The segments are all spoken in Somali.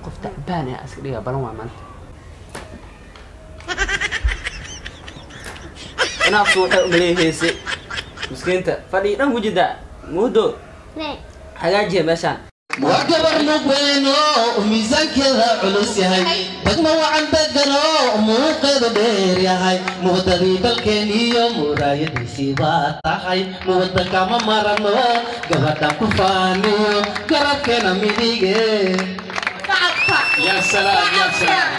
qof tacbaan ah iska dhiga balan waa maanta inaafsu waxay umaleeheysay miskiinta fadhi dhan wujida muudo hagaajiya meeshaan waa gabar mugweeno miisaankeeda culus yahay degmo wacan degano muuqeedu dheer yahay muwadadii dalkeen iyo muraayadiisii baa tahay muwada kama marano gabadhan ku faaniyo garabkeena midige يا سلام يا سلام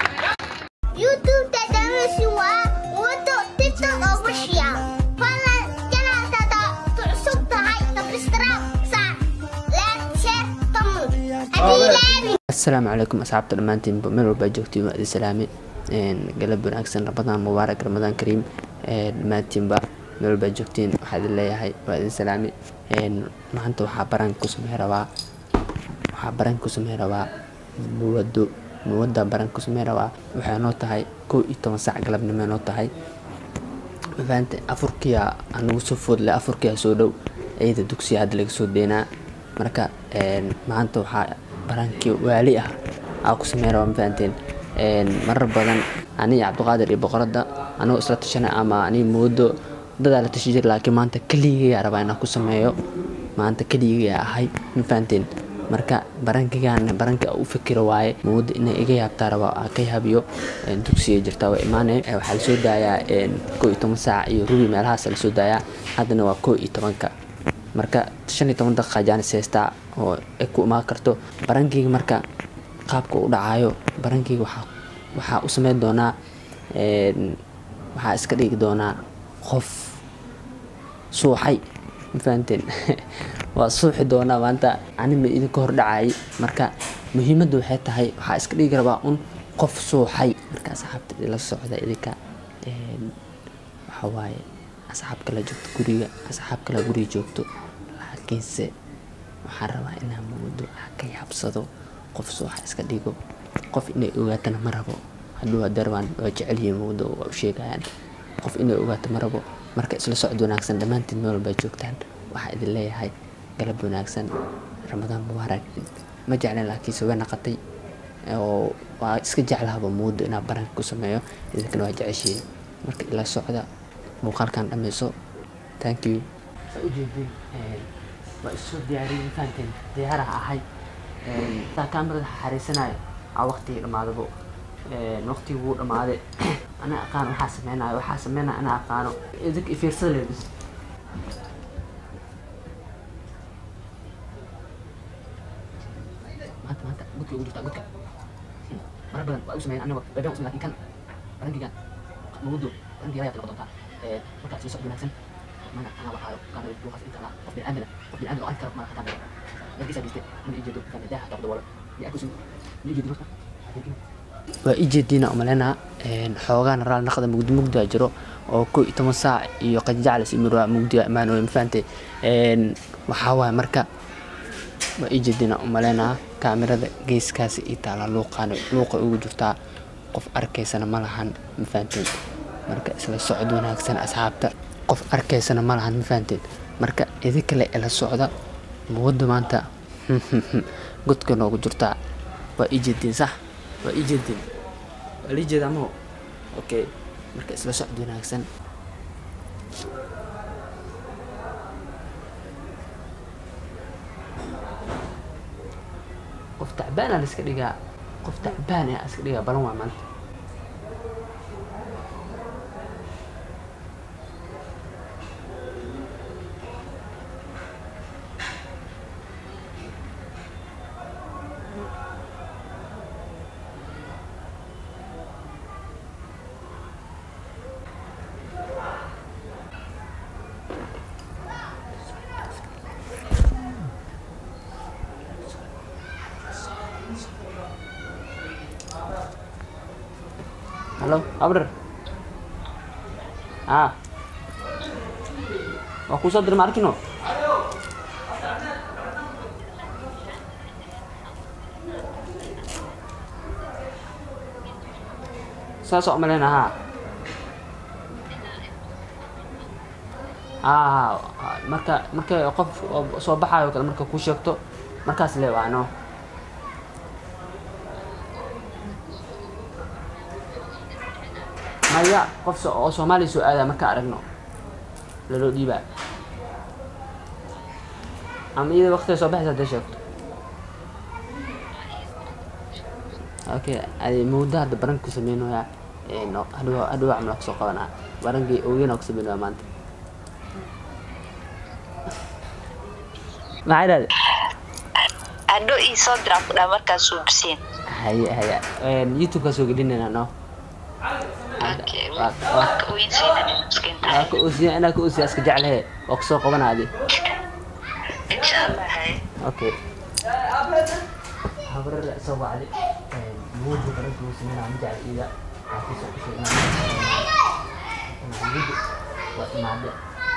YouTube تدرسوا وضع تيتر وشيا فلا جنا تدا تعصب تهاي تبسترا صح لا شير تمو أبي لابي asalaamu calaykum asxaabta dhammaantiinba meel walbaa joogtiin waa idin salaame galab wanaagsan ramadaan mubaarak ramadaan kariim dhammaantiinba meel walbaa joogtiin waxaa idin leeyahay waa idin salaame maanta waxaa baran ku samey rabaa waxaa baran ku samey rabaa muwado muwada baran ku samey rabaa waxay noo tahay kow iyo toban saac galabnimo noo tahay mafahamte afurkiya anagu soo foodle afurkiya soo dhow ciida dugsiya hadda laga soo deenaa marka maanta waxaa barankii waali ah aa ku samey rabaa mafahanteen marar badan ani iyo cabdiqaadir iyo boqorada anagoo isla tashanay ama ani moodo dadaa la tashi jir laakiin maanta keligigaa rabaa inaan ku sameeyo maanta keligigaa ahay mafahanteen marka barankigaan baranka u fikiro waaye moodo inay iga yaabtaa rabaa aa ka yaabiyo dugsiga jirtaa waa imaane waxaa lasoo daayaa koo iyo toban saac iyo rubi meelahaas lasoo daayaa haddana waa koo iyo tobanka marka shan iyo toban daqiiqa jaanis haystaa oo ay ku imaan karto barankeyga marka qaabka u dhacayo barankeyga waxaa waxaa u sameyn doonaa waxaa iska dhigi doonaa qof suuxay mafahanteen waa suuxi doonaa maanta anima idinka hor dhacayay marka muhiimadda waxay tahay waxaa iska dhigi rabaa un qof suuxay marka asxaabta la socda idinka waxaa waaye asxaab kala joogto guriga asxaab kala guriga joogto laakiinse waxaan rabaa inaan moodo ka yaabsado qof suuxa iska dhigo qof inay ogaatana ma rabo hadduu hadarwaan waa jecelyihiin moodo waa u sheegayaan qof inay ogaato ma rabo marka isla socod wanaagsan dhammaantiin meel walbaa joogtaan waxaa idin leeyahay galab wanaagsan ramadaan mubaarak ma jeclen laakiinse way naqatay oo waa iska jeclahaba moodo inaan baranka ku sameeyo idinkana waa jeceshiin marka ila socda muuqaalkan dhammayso thank you ujeedin waa isoo diyaariyey fahanteen diyaaraha ahay saa kaamirada xariisanayo aa waqtigii dhammaadabo waqtigii wuu dhammaaday ana aqaan waxaa sameynayo waxaa sameynaya ana aqaano idink ifiirsada leebis maanta maanta gudka ugu jirtaa gudka marar badan waa u sameyn aniga bebeen u sameyn lakin kan barankigan mawudo barankiga ayaa noqon doontaa markaa isla socod wanaagsan mana anaa waxaayo kaamira duuqaas inta anaa qof biniaadana qof biniaadana oo arki karo mana kaamira yarkiisaa geyste mana ijeedo kan daaha qabda wala ya akusin ma ijeedin horta waa ijeediina umaleynaa xoogaana raal naqda mugdi mugdia jiro oo ko iyo toban saac iyo qajaclis imirwaa mugdiga imaanoy mafahante waxaa waaye marka waa ijeediina umaleynaa kaamirada geeskaasi ii taala luuqaan luuqa ugu jirtaa qof arkaysana ma lahan mafahanteen marka isla socod wanaagsan asxaabta qof arkaysana ma lahan mafahanteen marka idinkale ila socda muwadda maanta godka noogu jirtaa waa ii jeediin sax waa ii jeediin waa lii jeedaa maho okay marka isla socod wanaagsan qof tacbaana la iska dhigaa qof tacbaan ah iska dhigaa balan waa maanta halo abrar a waa kuu soo dira ma arkino saas oo maleyna ha ha marka marka qof oo soo baxayo kale marka kuu sheegto markaas le waano maya qof so- oo soomaaliya soo aadaya marka aragno laloo dhiibaa ama iyada waqtiga soo baxaysa hadday sheegto okay adi muddo hadda baranka ku sameynoyaa hadhow hadhow camal kusoo qabanaa barankii ogeynaa ku sameynaya maanta maxay dhahde hadho ii soo diraa ku dhaa markaad suubiseen haye haye youtube-kaa soo gelinayna no Okay, waa- waa ka weydiinaya miskiinta waa ka oosiya inaa ka oosiya iska jeclehe waa kusoo qabanaa adi insha allah haye okay habrada soo wacdi mawdu baranka uu sameynaa ma jecel ida xaafisa ku sheegnaa waa imaade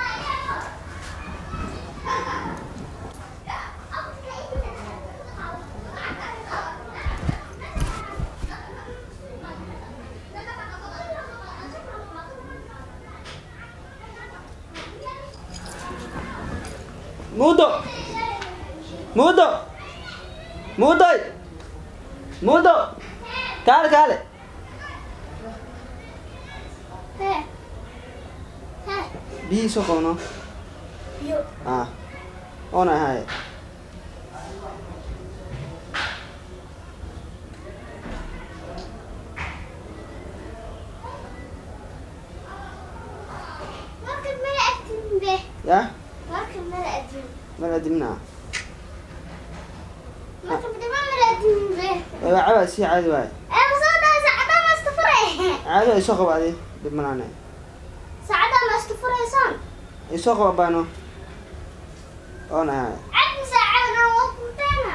mudo mudo mudoy mudo kaale kaale Heh. Heh. biyihii soo qabno Yo. ah oona ahaye Marka mala adin be. ya Marka mala adin. mala dimna Marka bidama mala adin be. waa caba sii caadi waaye Eh, masada saacada ma istafure. caadi ay soo qaba adi dhib malaane Saacada ma istafureysan. ay soo qaba baano oona ahaye Cabdi saacada waa ku tana.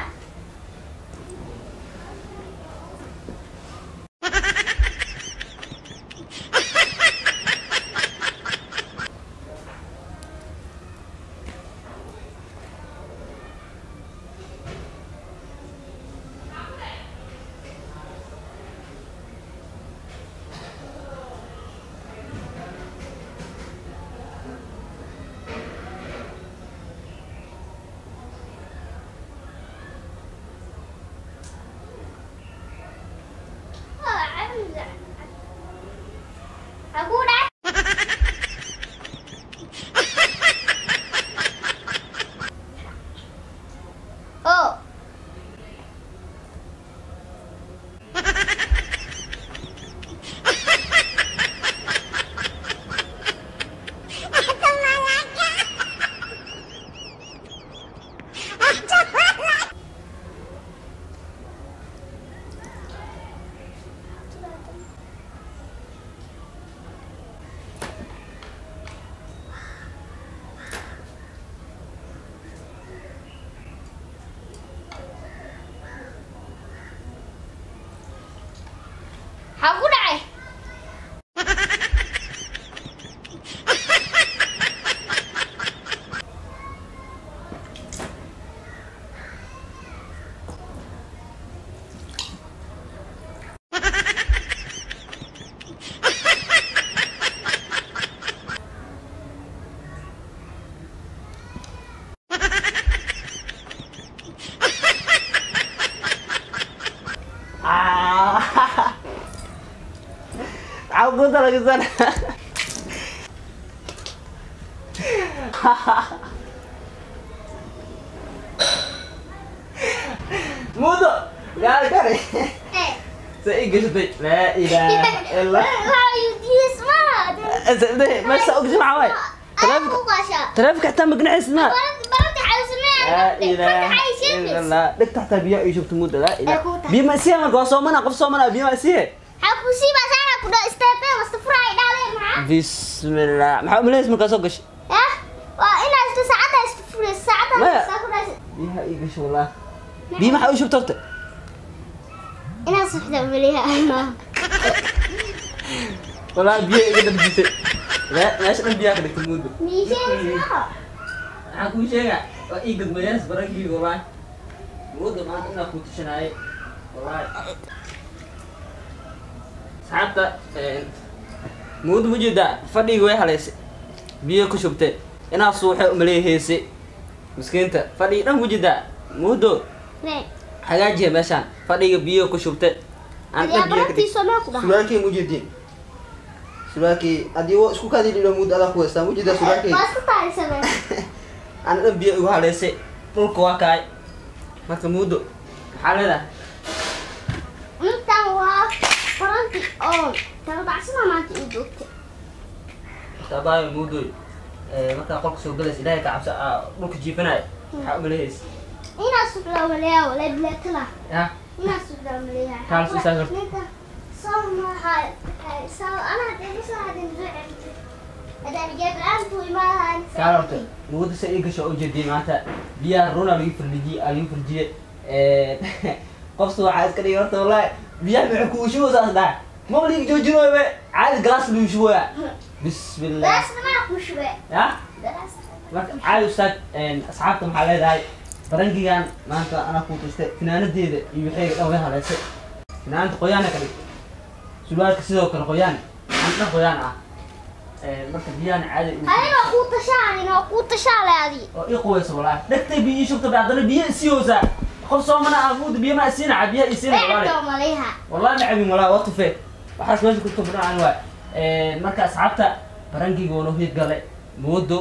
Oh, cabdi. Aku dah. Oh. Aku dah. Aku talaga sana. Mudo, gaal kare. Eh. Sa igashatay. La ilaha illa. How you this man? Asade, ma sa ogsi maxaa waay? Aku kasha. Taleefanka xitaa magnaciis ma. Barad barad xawsmee. La ilaha illa Allah. Dhigta xitaa biyo ay shubto mudo la ilaha. Biyo ma siya marka waa soomana qof soomana biyo ma siya. Aku sih basana aku dah stepe mesti fry dale ma. Bismillah. Maxaa umaleys markaa soo gashay? Ya. Wah, ini itu saatnya itu fry saatnya Maya. aku dah. Biyaha ii gasho wallah. Biyo maxaa u shubta horta? Ini sudah melihat. Wallah biyo iga dambisay. La meesha dhan biyaha ka dhigtay mudo. Ni sih Waxaan kuu sheegaa waa ii gadmayaas barankii wallahi. Mudo maanta inaa kuu tushanaayay. Wallahi. Saxaabta mudo ma jeedaa fadhiga way halaysay. Biyo ku shubtay. Inaa suuxay umaleeheysay. Miskiinta fadhiga dhan ku jeedaa. Mudo Nih. hagaajiya meeshaan. Fadhiga biyo ku shubtay. Aan Ya dhan biyo ka berarti dhigtay. sama aku dah. Suraalkii ma jeedin. surwaalkii haddii wa isku kaadii dhilo muddo adaa ku haystaa mujidaa surwaalkii waa isku taaysanay ana dhan biyo igu haleysay dhulka waa kaay marka muddo maxaa leedahay intan waa faranti oo talbacsana maanta ii joogtay taabaayo muddoy markaa qolka soo galaysa ilaahay ka cabsa aa dhulka jiifanaya maxaa umalehaysa inaa sugdaa maleeyaa walay bileetala ya inaa sugdaa maleeyaa Kaal soo saagar. soo maxay soo ana hadii soo hadin ducay hadaan jeeb aan tu imaadaan kaal horta muddo sa ii gasho oo jeediyay maanta biyaha runa lagu firlijiyey aa lagu firjiyey qofta waxaa iska dhigay horta wallahi biyaha maxay ku ushuboosaas dhahay maba liga joojinooyo be caadi galaas lagu shubooya bismillah daas nama ku shube ya daas marka caadi ustaad asxaabta maxaa leedahay barangigan maanta anaa kuu tustay finaanadeeda iyo waxayga dhan way haleysay finaanada qoyaana ka dhig sulwaalka sidoo kale qoyaan aan dhan qoyaan ah marka biyahana caadi u- adiga ku tashaanin oo ku tashaale adi oo ii quweysa walaahi dhegtay biyo ii shubta haddana biyo isiyoosaa qof soomana ah muuda biyo ma isiinaca biyaha isiina walaali beerto maleeha wallahi ma cabin walaa waa tufee waxaas meesha ku tufnaan waay marka asxaabta barangiga waa noo hiid gale moodo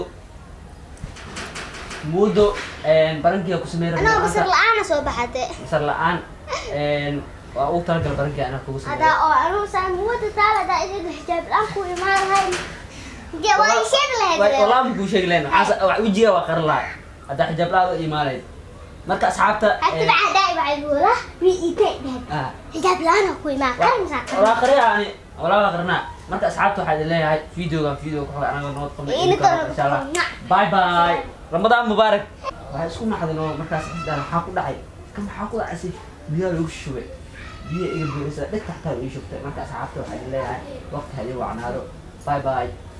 moodo barangiga ku sameyn anoo basar la-aana soo baxate basar la-aan waa ugu talagal barangiga anaa kugu sameeyo hadaa oo anuu saa muwada taal hadaa idiga xijaab la-aan ku imaan lahayn ge waa ii sheegi lahayd wallahi ma kuu sheegi lahayn waxaas wax wejiga waa qarin lahay haddaa xijaab la-aad u imaanayd marka asxaabta hatiba hadaa ibacaybuula wi itay dhahad ah xijaab la-aan ku imaan qarin walaa qariya ani walaa waa qarinaa marka asxaabta waxaa idin leeyahay videogan video ku xoga anaga nood qabnay Ini insha tolong Allah nak. bye bye ramadaan mubaarak waxay isku naxdeen oo markaas isdhaan maxaa ku dhacay kan maxaa ku dhacay si biyaha lagu shubay biyo iga buuxisa dhegta xataa ii shubtay marka asxaabta waxaa idin leeyahay waqti ha idin wacnaado bye bye